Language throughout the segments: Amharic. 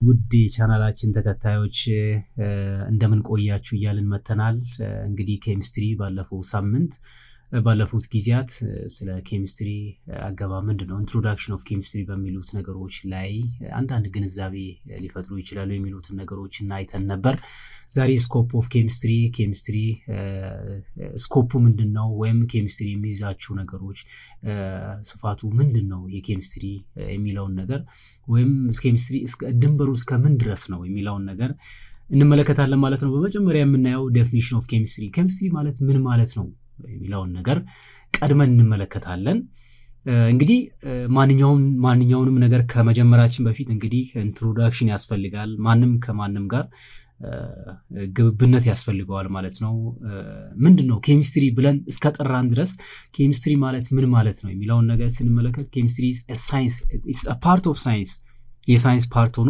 ውድ የቻናላችን ተከታዮች እንደምን ቆያችሁ እያልን መተናል። እንግዲህ ኬሚስትሪ ባለፈው ሳምንት ባለፉት ጊዜያት ስለ ኬሚስትሪ አገባብ ምንድን ነው ኢንትሮዳክሽን ኦፍ ኬሚስትሪ በሚሉት ነገሮች ላይ አንዳንድ ግንዛቤ ሊፈጥሩ ይችላሉ የሚሉትን ነገሮችን አይተን ነበር። ዛሬ ስኮፕ ኦፍ ኬሚስትሪ ኬሚስትሪ ስኮፑ ምንድን ነው ወይም ኬሚስትሪ የሚይዛቸው ነገሮች ስፋቱ ምንድን ነው የኬሚስትሪ የሚለውን ነገር ወይም ኬሚስትሪ ድንበሩ እስከ ምን ድረስ ነው የሚለውን ነገር እንመለከታለን ማለት ነው። በመጀመሪያ የምናየው ዴፊኒሽን ኦፍ ኬሚስትሪ ኬሚስትሪ ማለት ምን ማለት ነው የሚለውን ነገር ቀድመን እንመለከታለን። እንግዲህ ማንኛውም ማንኛውንም ነገር ከመጀመራችን በፊት እንግዲህ ኢንትሮዳክሽን ያስፈልጋል። ማንም ከማንም ጋር ግብብነት ያስፈልገዋል ማለት ነው። ምንድን ነው ኬሚስትሪ ብለን እስከጠራን ድረስ ኬሚስትሪ ማለት ምን ማለት ነው የሚለውን ነገር ስንመለከት ኬሚስትሪ ሳይንስ ፓርት ኦፍ ሳይንስ የሳይንስ ፓርት ሆኖ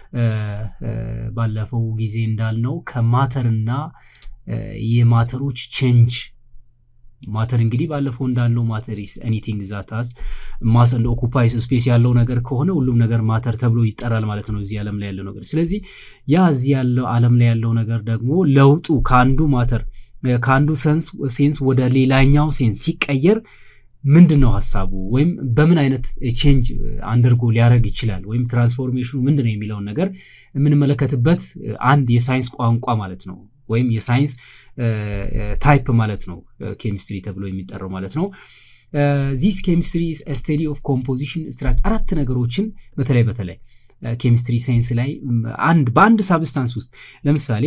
ባለፈው ጊዜ እንዳልነው ከማተርና የማተሮች ቼንጅ ማተር እንግዲህ ባለፈው እንዳለው ማተር ኢስ ኤኒቲንግ ዛታስ ማስ እንደ ኦኩፓይስ ስፔስ ያለው ነገር ከሆነ ሁሉም ነገር ማተር ተብሎ ይጠራል ማለት ነው እዚህ ዓለም ላይ ያለው ነገር። ስለዚህ ያ እዚህ ያለው ዓለም ላይ ያለው ነገር ደግሞ ለውጡ ከአንዱ ማተር ከአንዱ ሴንስ ወደ ሌላኛው ሴንስ ሲቀየር ምንድን ነው ሀሳቡ ወይም በምን አይነት ቼንጅ አንደርጎ ሊያደርግ ይችላል ወይም ትራንስፎርሜሽኑ ምንድን ነው የሚለውን ነገር የምንመለከትበት አንድ የሳይንስ ቋንቋ ማለት ነው ወይም የሳይንስ ታይፕ ማለት ነው ኬሚስትሪ ተብሎ የሚጠራው ማለት ነው። ዚስ ኬሚስትሪ ስተዲ ኦፍ ኮምፖዚሽን ስትራክቸር አራት ነገሮችን በተለይ በተለይ ኬሚስትሪ ሳይንስ ላይ አንድ በአንድ ሳብስታንስ ውስጥ ለምሳሌ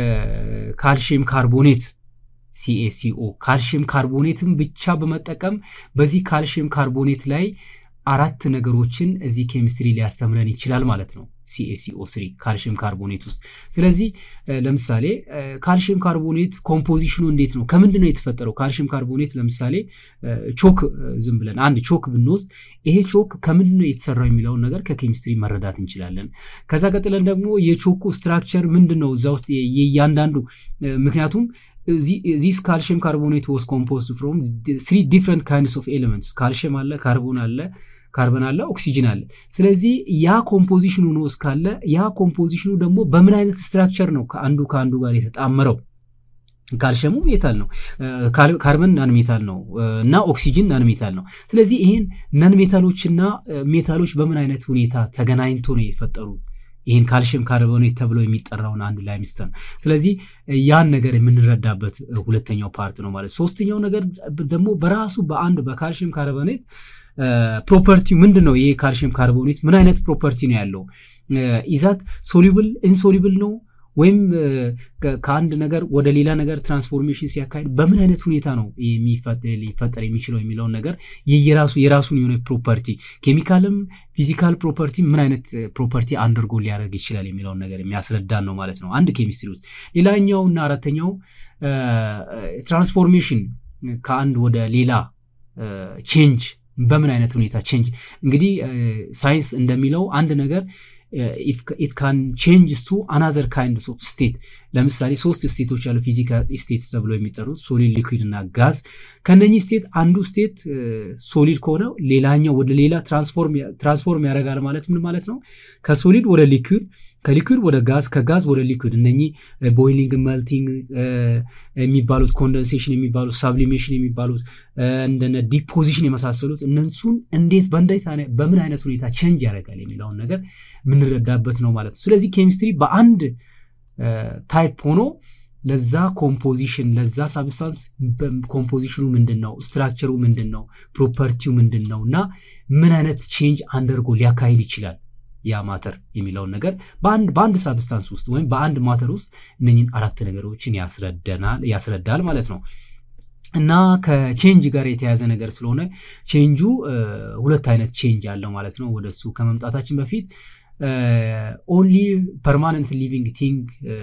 ካልሽየም ካርቦኔት ሲኤሲኦ ካልሽየም ካርቦኔትን ብቻ በመጠቀም በዚህ ካልሽየም ካርቦኔት ላይ አራት ነገሮችን እዚህ ኬሚስትሪ ሊያስተምረን ይችላል ማለት ነው። ሲኤሲኦ ስሪ ካልሽየም ካርቦኔት ውስጥ። ስለዚህ ለምሳሌ ካልሽየም ካርቦኔት ኮምፖዚሽኑ እንዴት ነው? ከምንድን ነው የተፈጠረው? ካልሽየም ካርቦኔት ለምሳሌ ቾክ ዝም ብለን አንድ ቾክ ብንወስድ ይሄ ቾክ ከምንድን ነው የተሰራው የሚለውን ነገር ከኬሚስትሪ መረዳት እንችላለን። ከዛ ቀጥለን ደግሞ የቾኩ ስትራክቸር ምንድን ነው እዛ ውስጥ የእያንዳንዱ ምክንያቱም ዚስ ካልሽየም ካርቦኔት ወስ ኮምፖዝድ ፍሮም ስሪ ዲፍረንት ካይንድስ ኦፍ ኤሌመንትስ ካልሽየም አለ፣ ካርቦን አለ ካርበን አለ፣ ኦክሲጅን አለ። ስለዚህ ያ ኮምፖዚሽኑ ነው እስካለ ያ ኮምፖዚሽኑ ደግሞ በምን አይነት ስትራክቸር ነው ከአንዱ ከአንዱ ጋር የተጣመረው? ካልሽየሙ ሜታል ነው፣ ካርበን ናን ሜታል ነው እና ኦክሲጅን ናን ሜታል ነው። ስለዚህ ይህን ናን ሜታሎች እና ሜታሎች በምን አይነት ሁኔታ ተገናኝቶ ነው የፈጠሩት? ይህን ካልሽየም ካርቦኔት ተብሎ የሚጠራውን አንድ ላይምስተን። ስለዚህ ያን ነገር የምንረዳበት ሁለተኛው ፓርት ነው ማለት። ሶስተኛው ነገር ደግሞ በራሱ በአንድ በካልሽየም ካርቦኔት ፕሮፐርቲው ምንድን ነው? ይሄ ካልሽየም ካርቦኔት ምን አይነት ፕሮፐርቲ ነው ያለው? ኢዛት ሶሊብል ኢንሶሊብል ነው ወይም ከአንድ ነገር ወደ ሌላ ነገር ትራንስፎርሜሽን ሲያካሄድ በምን አይነት ሁኔታ ነው ሊፈጠር የሚችለው የሚለውን ነገር የራሱ የራሱን የሆነ ፕሮፐርቲ ኬሚካልም ፊዚካል ፕሮፐርቲ ምን አይነት ፕሮፐርቲ አንደርጎ ሊያደርግ ይችላል የሚለውን ነገር የሚያስረዳን ነው ማለት ነው አንድ ኬሚስትሪ ውስጥ። ሌላኛው እና አራተኛው ትራንስፎርሜሽን ከአንድ ወደ ሌላ ቼንጅ በምን አይነት ሁኔታ ቼንጅ እንግዲህ ሳይንስ እንደሚለው አንድ ነገር ኢት ካን ቼንጅስ ቱ አናዘር ካይንድስ ኦፍ ስቴት። ለምሳሌ ሶስት ስቴቶች ያሉ ፊዚካል ስቴትስ ተብሎ የሚጠሩት ሶሊድ፣ ሊኩዊድ እና ጋዝ። ከነኚህ ስቴት አንዱ ስቴት ሶሊድ ከሆነ ሌላኛው ወደ ሌላ ትራንስፎርም ያደርጋል ማለት ምን ማለት ነው? ከሶሊድ ወደ ሊኩዊድ ከሊኩዊድ ወደ ጋዝ ከጋዝ ወደ ሊኩዊድ እነኚህ ቦይሊንግ መልቲንግ የሚባሉት ኮንደንሴሽን የሚባሉት ሳብሊሜሽን የሚባሉት እንደነ ዲፖዚሽን የመሳሰሉት እነሱን እንዴት በምን አይነት ሁኔታ ቼንጅ ያደርጋል የሚለውን ነገር የምንረዳበት ነው ማለት ነው። ስለዚህ ኬሚስትሪ በአንድ ታይፕ ሆኖ ለዛ ኮምፖዚሽን ለዛ ሳብስታንስ ኮምፖዚሽኑ ምንድን ነው፣ ስትራክቸሩ ምንድን ነው፣ ፕሮፐርቲው ምንድን ነው እና ምን አይነት ቼንጅ አንደርጎ ሊያካሂድ ይችላል ያ ማተር የሚለውን ነገር በአንድ ሳብስታንስ ውስጥ ወይም በአንድ ማተር ውስጥ እነኝን አራት ነገሮችን ያስረዳል ማለት ነው። እና ከቼንጅ ጋር የተያዘ ነገር ስለሆነ ቼንጁ ሁለት አይነት ቼንጅ አለው ማለት ነው። ወደሱ ከመምጣታችን በፊት ኦንሊ ፐርማነንት ሊቪንግ ቲንግ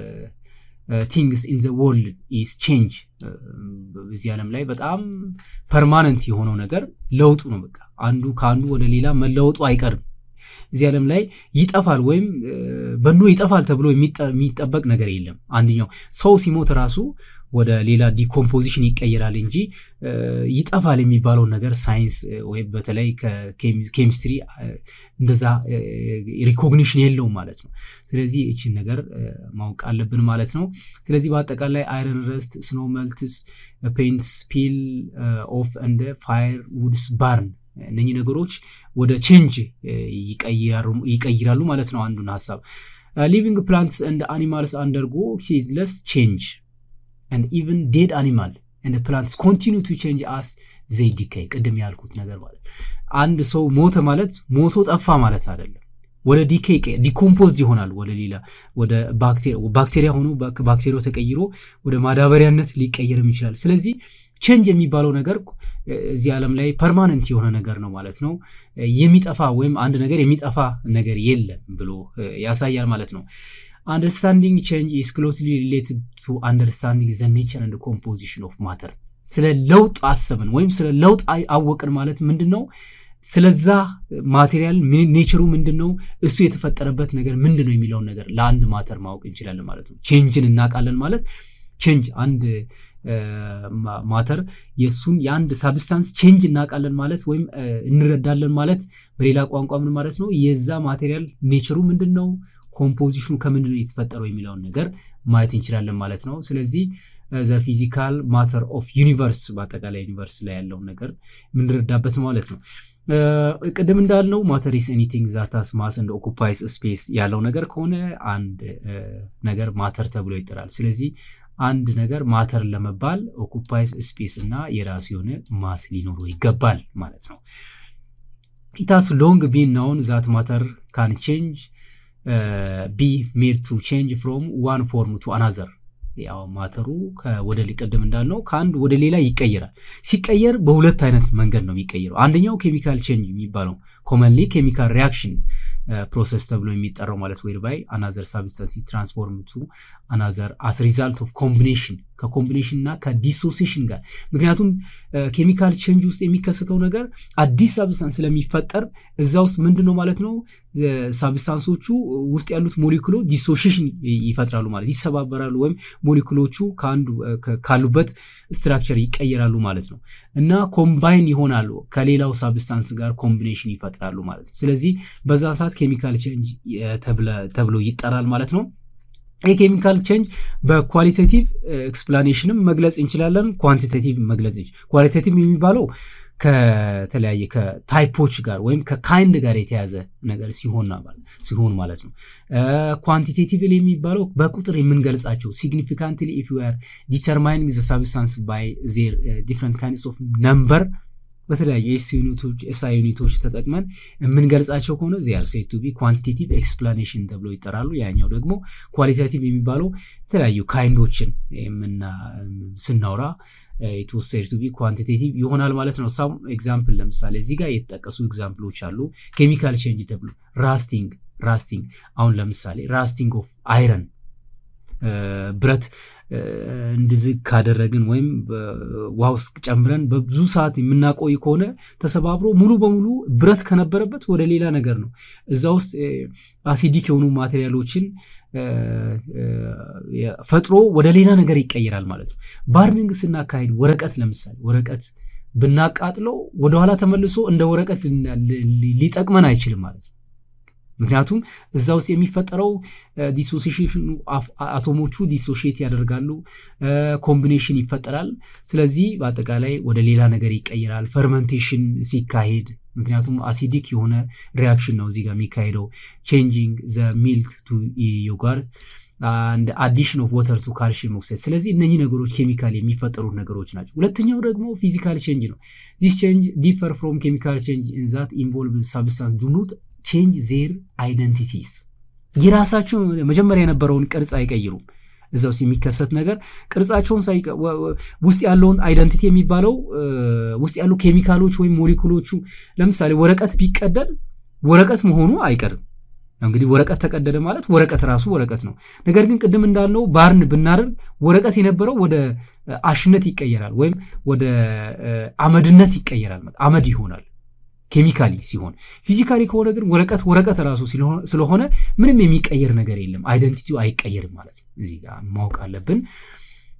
ቲንግስ ኢን ዘ ወርልድ ኢዝ ቼንጅ። በዚህ ዓለም ላይ በጣም ፐርማነንት የሆነው ነገር ለውጡ ነው። በቃ አንዱ ከአንዱ ወደ ሌላ መለወጡ አይቀርም። እዚህ ዓለም ላይ ይጠፋል ወይም በኖ ይጠፋል ተብሎ የሚጠበቅ ነገር የለም። አንደኛው ሰው ሲሞት ራሱ ወደ ሌላ ዲኮምፖዚሽን ይቀየራል እንጂ ይጠፋል የሚባለውን ነገር ሳይንስ ወይም በተለይ ከኬሚስትሪ እንደዛ ሪኮግኒሽን የለውም ማለት ነው። ስለዚህ ይችን ነገር ማወቅ አለብን ማለት ነው። ስለዚህ በአጠቃላይ አይረን ረስት፣ ስኖ መልትስ፣ ፔንትስ ፒል ኦፍ እንደ ፋየር ውድስ ባርን እነኚህ ነገሮች ወደ ቼንጅ ይቀይራሉ ማለት ነው። አንዱን ሀሳብ ሊቪንግ ፕላንትስ እንደ አኒማልስ አንደርጎ ሲዝለስ ቼንጅ and even dead animal and the plants continue to change as they decay ቅድም ያልኩት ነገር ማለት አንድ ሰው ሞተ ማለት ሞቶ ጠፋ ማለት አይደለም ወደ ዲኬ ዲኮምፖዝድ ይሆናል ወደ ሌላ ወደ ባክቴሪያ ሆኖ ባክቴሪያው ተቀይሮ ወደ ማዳበሪያነት ሊቀየርም ይችላል ስለዚህ ቼንጅ የሚባለው ነገር እዚህ ዓለም ላይ ፐርማነንት የሆነ ነገር ነው ማለት ነው የሚጠፋ ወይም አንድ ነገር የሚጠፋ ነገር የለም ብሎ ያሳያል ማለት ነው አንደርስታንዲንግ ቼንጅ ኢስ ክሎስሊ ሪሌትድ ቱ አንደርስታንዲንግ ዘ ኔቸር አንድ ኮምፖዚሽን ኦፍ ማተር ስለ ለውጥ አሰብን ወይም ስለ ለውጥ አወቅን ማለት ምንድን ነው ስለዛ ማቴሪያል ኔቸሩ ምንድን ነው እሱ የተፈጠረበት ነገር ምንድን ነው የሚለውን ነገር ለአንድ ማተር ማወቅ እንችላለን ማለት ነው ቼንጅን እናውቃለን ማለት ቼንጅ አንድ ማተር የእሱን የአንድ ሳብስታንስ ቼንጅ እናውቃለን ማለት ወይም እንረዳለን ማለት በሌላ ቋንቋ ምን ማለት ነው የዛ ማቴሪያል ኔቸሩ ምንድን ነው ኮምፖዚሽኑ ከምንድን ነው የተፈጠረው የሚለውን ነገር ማየት እንችላለን ማለት ነው ስለዚህ ዘ ፊዚካል ማተር ኦፍ ዩኒቨርስ በአጠቃላይ ዩኒቨርስ ላይ ያለውን ነገር የምንረዳበት ማለት ነው ቅድም እንዳልነው ማተር ኢስ ኤኒቲንግ ዛታስ ማስ እንደ ኦኩፓይስ ስፔስ ያለው ነገር ከሆነ አንድ ነገር ማተር ተብሎ ይጠራል ስለዚህ አንድ ነገር ማተር ለመባል ኦኩፓይስ ስፔስ እና የራሱ የሆነ ማስ ሊኖረው ይገባል ማለት ነው ኢታስ ሎንግ ቢን ናውን ዛት ማተር ካን ቼንጅ ቢ ሜድ ቱ ቼንጅ ፍሮም ዋን ፎርም ቱ አናዘር ያው ማተሩ ወደ ቅድም እንዳልነው ከአንድ ወደ ሌላ ይቀየራል ሲቀየር በሁለት አይነት መንገድ ነው የሚቀየረው አንደኛው ኬሚካል ቼንጅ የሚባለው ኮመንሊ ኬሚካል ሪያክሽን ፕሮሰስ ተብሎ የሚጠራው ማለት ወይ ባይ አናዘር ሳብስታንስ ትራንስፎርም ቱ አናዘር አስ ሪዛልት ኦፍ ኮምቢኔሽን ከኮምቢኔሽን እና ከዲሶሴሽን ጋር ምክንያቱም ኬሚካል ቼንጅ ውስጥ የሚከሰተው ነገር አዲስ ሳብስታንስ ስለሚፈጠር እዛ ውስጥ ምንድን ነው ማለት ነው ሳብስታንሶቹ ውስጥ ያሉት ሞሊኩሎ ዲሶሽሽን ይፈጥራሉ ማለት ይሰባበራሉ ወይም ሞሊኩሎቹ ከአንዱ ካሉበት ስትራክቸር ይቀየራሉ ማለት ነው እና ኮምባይን ይሆናሉ ከሌላው ሳብስታንስ ጋር ኮምቢኔሽን ይፈጥራሉ ማለት ነው ስለዚህ በዛ ሰዓት ኬሚካል ቼንጅ ተብሎ ይጠራል ማለት ነው ይህ ኬሚካል ቼንጅ በኳሊቴቲቭ ኤክስፕላኔሽንም መግለጽ እንችላለን ኳንቲቴቲቭ መግለጽ ኳሊቴቲቭ የሚባለው ከተለያየ ከታይፖች ጋር ወይም ከካይንድ ጋር የተያዘ ነገር ሲሆን ማለት ነው ኳንቲቴቲቭ የሚባለው በቁጥር የምንገልጻቸው ሲግኒፊካንትሊ ኢፍ ዩ አር ዲተርማይኒንግ ዘ ሳብስታንስ ባይ ዜር ዲፍረንት ካይንድስ ኦፍ ነምበር በተለያዩ ኤስአይ ዩኒቶች ተጠቅመን የምንገልጻቸው ከሆነ ዚያር ሴት ቱ ቢ ኳንቲቴቲቭ ኤክስፕላኔሽን ተብሎ ይጠራሉ ያኛው ደግሞ ኳሊታቲቭ የሚባለው የተለያዩ ካይንዶችን ስናውራ የተወሰድ ቱ ቢ ኳንቲቴቲቭ ይሆናል ማለት ነው ሳም ኤግዛምፕል ለምሳሌ እዚህ ጋር የተጠቀሱ ኤግዛምፕሎች አሉ ኬሚካል ቼንጅ ተብሎ ራስቲንግ ራስቲንግ አሁን ለምሳሌ ራስቲንግ ኦፍ አይረን ብረት እንድዝግ ካደረግን ወይም ውሃ ውስጥ ጨምረን በብዙ ሰዓት የምናቆይ ከሆነ ተሰባብሮ ሙሉ በሙሉ ብረት ከነበረበት ወደ ሌላ ነገር ነው እዛ ውስጥ አሲዲክ የሆኑ ማቴሪያሎችን ፈጥሮ ወደ ሌላ ነገር ይቀይራል ማለት ነው ባርኒንግ ስናካሄድ ወረቀት ለምሳሌ ወረቀት ብናቃጥለው ወደኋላ ተመልሶ እንደ ወረቀት ሊጠቅመን አይችልም ማለት ነው ምክንያቱም እዛ ውስጥ የሚፈጠረው ዲሶሲሽን አቶሞቹ ዲሶሽት ያደርጋሉ ኮምቢኔሽን ይፈጠራል ስለዚህ በአጠቃላይ ወደ ሌላ ነገር ይቀይራል ፈርመንቴሽን ሲካሄድ ምክንያቱም አሲዲክ የሆነ ሪያክሽን ነው እዚህ ጋር የሚካሄደው ቼንጂንግ ዘ ሚልክ ቱ ዮጋርት አንድ አዲሽን ኦፍ ወተር ቱ ካልሽየም ኦክሳይድ ስለዚህ እነኚህ ነገሮች ኬሚካል የሚፈጠሩት ነገሮች ናቸው ሁለተኛው ደግሞ ፊዚካል ቼንጅ ነው ዚስ ቼንጅ ዲፈር ፍሮም ኬሚካል ቼንጅ ኢንዛት ኢንቮልቭ ሳብስታንስ ዱኖት ቼንጅ ዜር አይደንቲቲስ የራሳቸው መጀመሪያ የነበረውን ቅርጽ አይቀይሩም እዛ ውስጥ የሚከሰት ነገር ቅርጻቸውን ውስጥ ያለውን አይደንቲቲ የሚባለው ውስጥ ያሉ ኬሚካሎች ወይም ሞሊኩሎቹ ለምሳሌ ወረቀት ቢቀደድ ወረቀት መሆኑ አይቀርም እንግዲህ ወረቀት ተቀደደ ማለት ወረቀት ራሱ ወረቀት ነው ነገር ግን ቅድም እንዳልነው ባርን ብናደርግ ወረቀት የነበረው ወደ አሽነት ይቀየራል ወይም ወደ አመድነት ይቀየራል አመድ ይሆናል ኬሚካሊ ሲሆን ፊዚካሊ ከሆነ ግን ወረቀት ወረቀት ራሱ ስለሆነ ምንም የሚቀየር ነገር የለም አይደንቲቲው አይቀየርም ማለት ነው እዚህ ጋር ማወቅ አለብን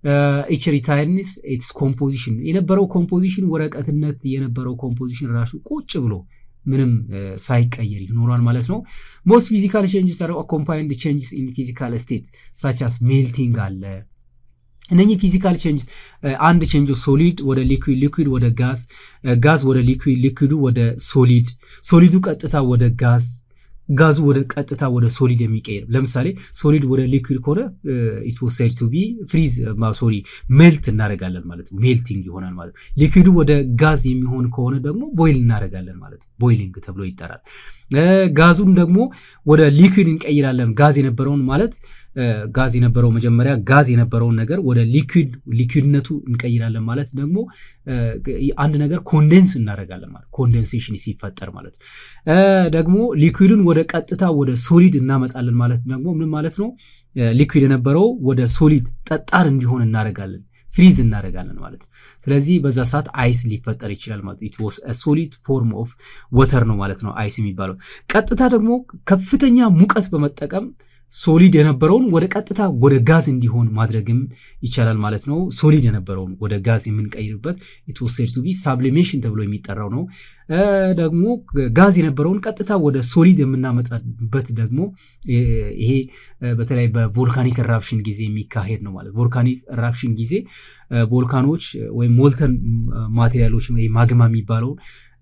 ኢች ሪታይንስ ኢትስ ኮምፖዚሽን የነበረው ኮምፖዚሽን ወረቀትነት የነበረው ኮምፖዚሽን ራሱ ቁጭ ብሎ ምንም ሳይቀየር ይኖሯል ማለት ነው። ሞስት ፊዚካል ቼንጅስ አር ኮምፓይንድ ቼንጅስ ኢን ፊዚካል ስቴት ሳቻስ ሜልቲንግ አለ። እነኚህ ፊዚካል ቼንጅስ አንድ ቼንጅ ሶሊድ ወደ ሊኩዊድ፣ ሊኩዊድ ወደ ጋዝ፣ ጋዝ ወደ ሊኩዊድ፣ ሊኩዊዱ ወደ ሶሊድ፣ ሶሊዱ ቀጥታ ወደ ጋዝ ጋዙ ወደ ቀጥታ ወደ ሶሊድ የሚቀይር ለምሳሌ ሶሊድ ወደ ሊኩዊድ ከሆነ ኢት ዋስ ሴድ ቱ ቢ ፍሪዝ ሶሪ ሜልት እናደርጋለን ማለት ነው። ሜልቲንግ ይሆናል ማለት ነው። ሊኩዊዱ ወደ ጋዝ የሚሆን ከሆነ ደግሞ ቦይል እናደርጋለን ማለት ነው። ቦይሊንግ ተብሎ ይጠራል። ጋዙን ደግሞ ወደ ሊኩዊድ እንቀይራለን። ጋዝ የነበረውን ማለት ጋዝ የነበረው መጀመሪያ ጋዝ የነበረውን ነገር ወደ ሊኩዊድ ሊኩዊድነቱ እንቀይራለን ማለት ደግሞ አንድ ነገር ኮንዴንስ እናደርጋለን ማለት ኮንዴንሴሽን ሲፈጠር ማለት ደግሞ ሊኩዊድን ወደ ቀጥታ ወደ ሶሊድ እናመጣለን ማለት ደግሞ ምን ማለት ነው? ሊኩዊድ የነበረው ወደ ሶሊድ ጠጣር እንዲሆን እናደርጋለን ፍሪዝ እናደርጋለን ማለት ነው። ስለዚህ በዛ ሰዓት አይስ ሊፈጠር ይችላል ማለት ኢት ዋስ ሶሊድ ፎርም ኦፍ ወተር ነው ማለት ነው አይስ የሚባለው። ቀጥታ ደግሞ ከፍተኛ ሙቀት በመጠቀም ሶሊድ የነበረውን ወደ ቀጥታ ወደ ጋዝ እንዲሆን ማድረግም ይቻላል ማለት ነው። ሶሊድ የነበረውን ወደ ጋዝ የምንቀይርበት ኢት ዋስ ሴድ ቱ ቢ ሳብሊሜሽን ተብሎ የሚጠራው ነው። ደግሞ ጋዝ የነበረውን ቀጥታ ወደ ሶሊድ የምናመጣበት ደግሞ ይሄ በተለይ በቮልካኒክ ራፕሽን ጊዜ የሚካሄድ ነው ማለት ቮልካኒክ ራፕሽን ጊዜ ቮልካኖች ወይም ሞልተን ማቴሪያሎች ማግማ የሚባለውን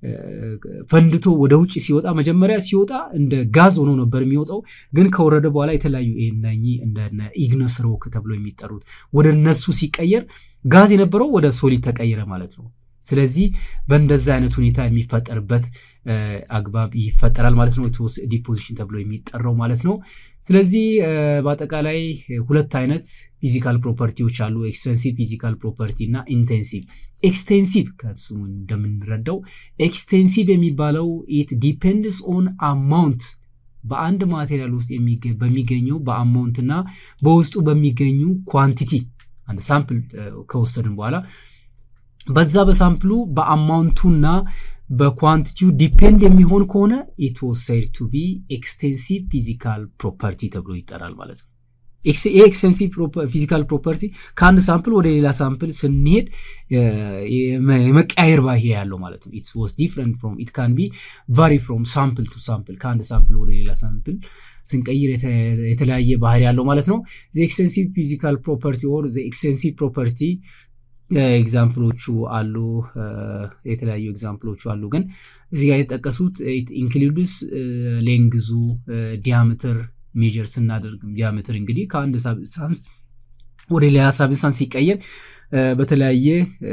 ፈንድቶ ወደ ውጭ ሲወጣ መጀመሪያ ሲወጣ እንደ ጋዝ ሆኖ ነበር የሚወጣው። ግን ከወረደ በኋላ የተለያዩ እነኚህ እንደ ኢግነስ ሮክ ተብሎ የሚጠሩት ወደ እነሱ ሲቀየር ጋዝ የነበረው ወደ ሶሊድ ተቀየረ ማለት ነው። ስለዚህ በእንደዛ አይነት ሁኔታ የሚፈጠርበት አግባብ ይፈጠራል ማለት ነው። ዲፖዚሽን ተብሎ የሚጠራው ማለት ነው። ስለዚህ በአጠቃላይ ሁለት አይነት ፊዚካል ፕሮፐርቲዎች አሉ። ኤክስቴንሲቭ ፊዚካል ፕሮፐርቲ እና ኢንቴንሲቭ። ኤክስቴንሲቭ ከስሙ እንደምንረዳው ኤክስቴንሲቭ የሚባለው ኢት ዲፔንድስ ኦን አማውንት በአንድ ማቴሪያል ውስጥ በሚገኘው በአማውንት እና በውስጡ በሚገኙ ኳንቲቲ አንድ ሳምፕል ከወሰድን በኋላ በዛ በሳምፕሉ በአማውንቱና በኳንቲቲው ዲፔንድ የሚሆን ከሆነ ኢት ዋስ ሴድ ቱ ቢ ኤክስቴንሲቭ ፊዚካል ፕሮፐርቲ ተብሎ ይጠራል ማለት ነው። ይህ ኤክስቴንሲቭ ፊዚካል ፕሮፐርቲ ከአንድ ሳምፕል ወደ ሌላ ሳምፕል ስንሄድ የመቀያየር ባህሪ ያለው ማለት ነው። ኢት ዋስ ዲፍረንት ፍሮም ኢት ካን ቢ ቫሪ ፍሮም ሳምፕል ቱ ሳምፕል ከአንድ ሳምፕል ወደ ሌላ ሳምፕል ስንቀይር የተለያየ ባህሪ ያለው ማለት ነው። ኤክስቴንሲቭ ፊዚካል ፕሮፐርቲ ኦር ኤክስቴንሲቭ ፕሮፐርቲ ኤግዛምፕሎቹ አሉ፣ የተለያዩ ኤግዛምፕሎቹ አሉ። ግን እዚህ ጋር የተጠቀሱት ኢንክሉድስ ሌንግዙ ዲያሜትር ሜጀር ስናደርግ ዲያሜትር እንግዲህ ከአንድ ሳብስታንስ ወደ ሌላ ሳብስታንስ ሲቀየር በተለያየ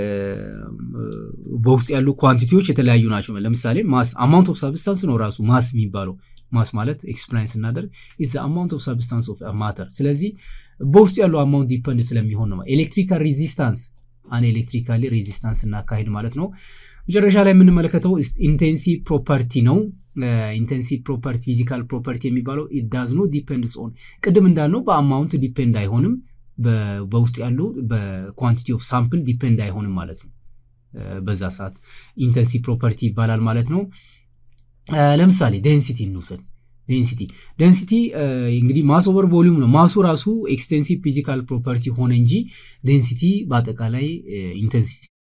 በውስጥ ያሉ ኳንቲቲዎች የተለያዩ ናቸው። ለምሳሌ ማስ አማውንት ኦፍ ሳብስታንስ ነው ራሱ ማስ የሚባለው። ማስ ማለት ኤክስፕላይን ስናደርግ ኢዝ አማውንት ኦፍ ሳብስታንስ ኦፍ ማተር። ስለዚህ በውስጡ ያሉ አማውንት ዲፐንድ ስለሚሆን ነው። ኤሌክትሪካል ሬዚስታንስ አን ኤሌክትሪካሊ ሬዚስታንስ እናካሄድ ማለት ነው። መጨረሻ ላይ የምንመለከተው ኢንቴንሲቭ ፕሮፐርቲ ነው። ኢንቴንሲቭ ፕሮፐርቲ ፊዚካል ፕሮፐርቲ የሚባለው ዳዝ ኖ ዲፔንድስ ኦን ቅድም እንዳልነው በአማውንት ዲፔንድ አይሆንም። በውስጥ ያሉ በኳንቲቲ ኦፍ ሳምፕል ዲፔንድ አይሆንም ማለት ነው። በዛ ሰዓት ኢንቴንሲቭ ፕሮፐርቲ ይባላል ማለት ነው። ለምሳሌ ዴንሲቲ እንውሰድ። ዴንሲቲ ዴንሲቲ እንግዲህ ማስ ኦቨር ቮሊዩም ነው። ማሱ ራሱ ኤክስቴንሲቭ ፊዚካል ፕሮፐርቲ ሆነ እንጂ ዴንሲቲ በአጠቃላይ ኢንቴንሲቲ